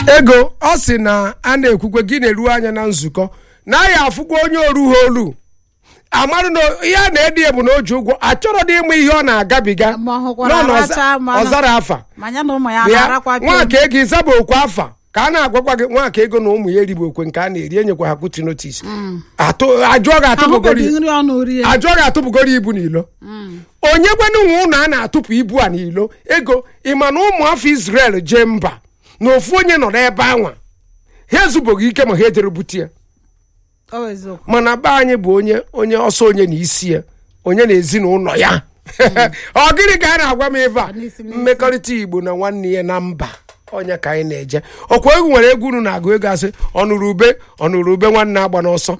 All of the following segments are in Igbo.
ego ọ sị na a na-ekwukwe gị na-eru anya na nzukọ na ya afụkwa onye oru ha olu amarụ na ihe a na-edi ya bụ na o ji ụgwọ achọrọ dị ịma ihe ọ na-agabiga Ma ọ hụkwara nọ na ọza- aracha, ma- ọzara afa ma ya na ụmụ ya bịa na-arakwa pịa nwaka ego ịzaba okwe afa ka a na-agwakwa gị nwaka ego na ụmụ ya erigbo okwe nke a na-eri enyekwa ha kwuti notis ajụọ gị atụbụgoro ahụbeghị nri ọnụ rie ajụọ gị atụpụgoro ibu n'ilo onye gwanụ nwe ụlọ a na-atụpụ ibu a n'ilo ego ịma na ụmụ afọ Israel jee mba na ofu onye nọ n'ebe anwa ha ezubeghị ike ma ha ejere bute ya Ọ bụ eziokwu mana be anyị bụ onye onye ọsọ onye na isi ya onye na ezinụlọ ya ọ gịnị ka a na-agwa m ebe a n'isi n'isi. mmekọrịta igbo na nwanne ya na mba onye ka anyị na-eje ọkwa egwu nwere egwu unu na-agụ ego asị ọnụrụ ube ọnụrụ ube nwanne agba n'ọsọ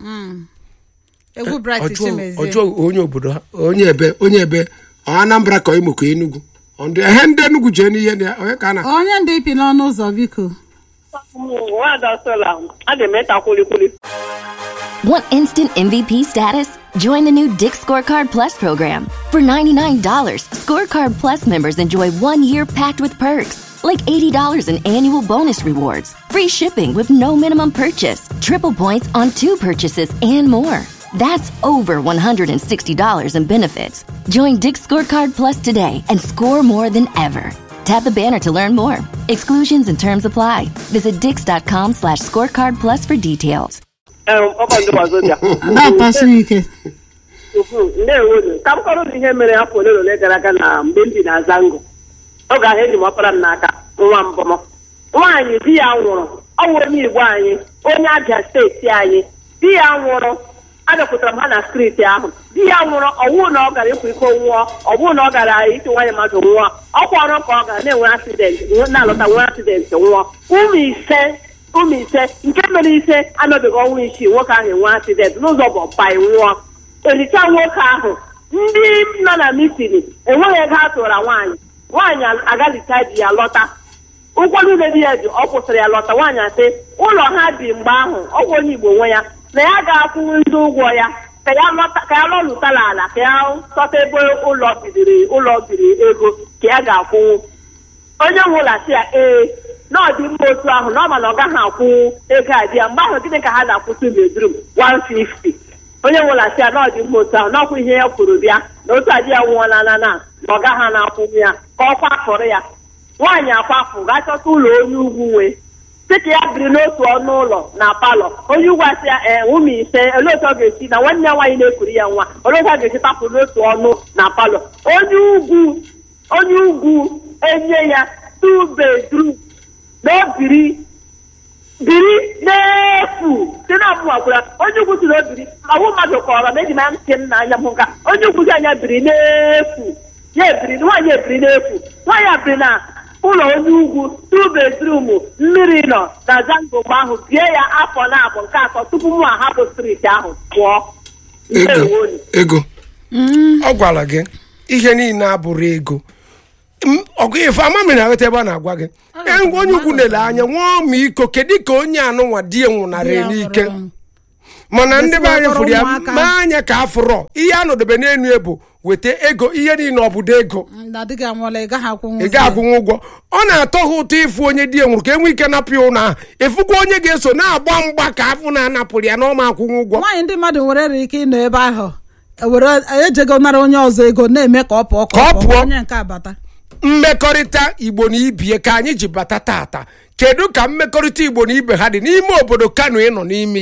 egwu bright ọjọọ chimezie ọjọọ onye obodo ha onye ebe onye ebe ọ anambra ka imo ka enugwu Ọ ndị- ehe ndị enugwu jee n'ihe ndị onye ka a na onye ndị ipi n'ọnụ ụzọ biko Nwada Sola, a ga-emeta kwulikwuli. Want instant MVP status? Join the new Dick Scorecard Plus program. For $99, Scorecard Plus members enjoy one year packed with perks, like $80 in annual bonus rewards, free shipping with no minimum purchase, triple points on two purchases, and more. That's over $160 in benefits. Join Dick Scorecard Plus today and score more than ever. Tap the banner to learn more. Exclusions and terms apply. Visit dix.com slash scorecard plus for details. Ee, ọkọ ndị ọzọ bịa. na-akpasi ike Ndewo ka m kọrọ unu ihe mere afọ ole na ole gara aga na mgbe m bi na Zango. Oge ahụ eji m ọkpara m n'aka nwa mbọmọ. Nwaanyị di ya nwụrụ ọ wụ onye Igbo anyị onye Abia steeti anyị di ya nwụrụ abịakwutara m ha na steeti ahụ di ya nwụrụ ọwụ na ọ gara ịkwa iko nwụọ ọ bụrụ na ọ gara iti nwaanyị mmadụ nwụọ ọkwa ọrụ ka ọ gara na-enwe asidenti na-alọta nwee asidenti nwụọ ụmụ ise ụmụ ise nke mere ise anọbeghị ọnwa isii nwoke ahụ enwe asidenti n'ụzọ bụ bai nwụọ ericha nwoke ahụ ndị nọ na mitini enweghị ego a tụra nwaanyị nwaanyị agalicha di ya lọta ụgwọ niile di ya ji ọ kwụsịrị ya lọta nwaanyị asị ụlọ ha bi mgbe ahụ ọgwụ onye igbo nwe ya na ya ga-akwụnwu ndị ụgwọ ya ka ya lọta ka ya lọlụtala ala ka ya chọta ebe ụlọ bidiri ụlọ biri ego ka ya ga-akwụnwu onye nwe ụlọ asị ya ee na ọ dị mma otu ahụ na ọ ma na ọ gaghị akwụnwu ego a di ya mgbe ahụ gịnị ka ha na-akwụsị bedrum 150 onye nwe ụlọ asị ya na ọ dị mma otu ahụ na ọkwa ihe ya kwuru bịa na otu adị ya nwụọla na na na ọ gaghị na-akwụnwu ya ka ọ kwafụrụ ya nwaanyị akwafụ gaa chọta ụlọ onye ugwu nwee sị ka ya biri n'otu ọnụ ụlọ na palọ onye ugwu asị ya ee ụmụ ise olee otu ọ ga-esi na nwanne ya nwaanyị na-ekuru ya nwa olee otu ọ ga-esi tapụ n'otu ọnụ na palọ onye ugwu onye ugwu enye ya two bedroom na o biri biri n'efu si na mụnwakwara onye ugwu si na o biri ọwụ mmadụ kọrọ na eji na ntị m na anya m nka onye ugwu si anya biri n'efu ya ebiri nwaanyị ebiri n'efu nwaanyị a biri na ụlọ onye ugwu two bedroom mmiri nọ na zango mgbe ahụ bie ya afọ na abụ nke atọ tupu mụ ahapụ striti ahụ pụọ ego Ndewonu. ego ọ gwara gị ihe niile abụrụ ego M- ọgụ ife amami na aghọta ebe a na-agwa gị E, onye ukwu lere anya nwa ọmịiko kedu ka onye anụnwa di ya nwụnarị Di ya n'ike nwụrụ. mana ndị be anyị Esi fụrụ ya ụmụaka. mee anya ka afụrọ ihe a nọdebe n'elu ebu weta ego ihe niile ọbụdo ego na di gị anwụọla ị gaghị akwụnwu ị ga-akwụnwe ụgwọ ọ na-atọ ha ụtọ ịfụ onye di ya nwụrụ ka enwe ike napụ ya ụlọ ahụ ịfụkwa onye ga-eso na-agba mgba ka afụ na-anapụrụ ya na ọma akwụnwe ụgwọ nwaanyị ndị mmadụ nwere ike ịnọ ebe ahụ were ejego nara onye ọzọ ego na-eme ka ọ pụọ Ka ọ pụọ. onye nke abata mmekọrịta igbo na ibie ka anyị ji bata tata kedu ka mmekọrịta igbo na ibe ha dị n'ime obodo kano ị nọ n'ime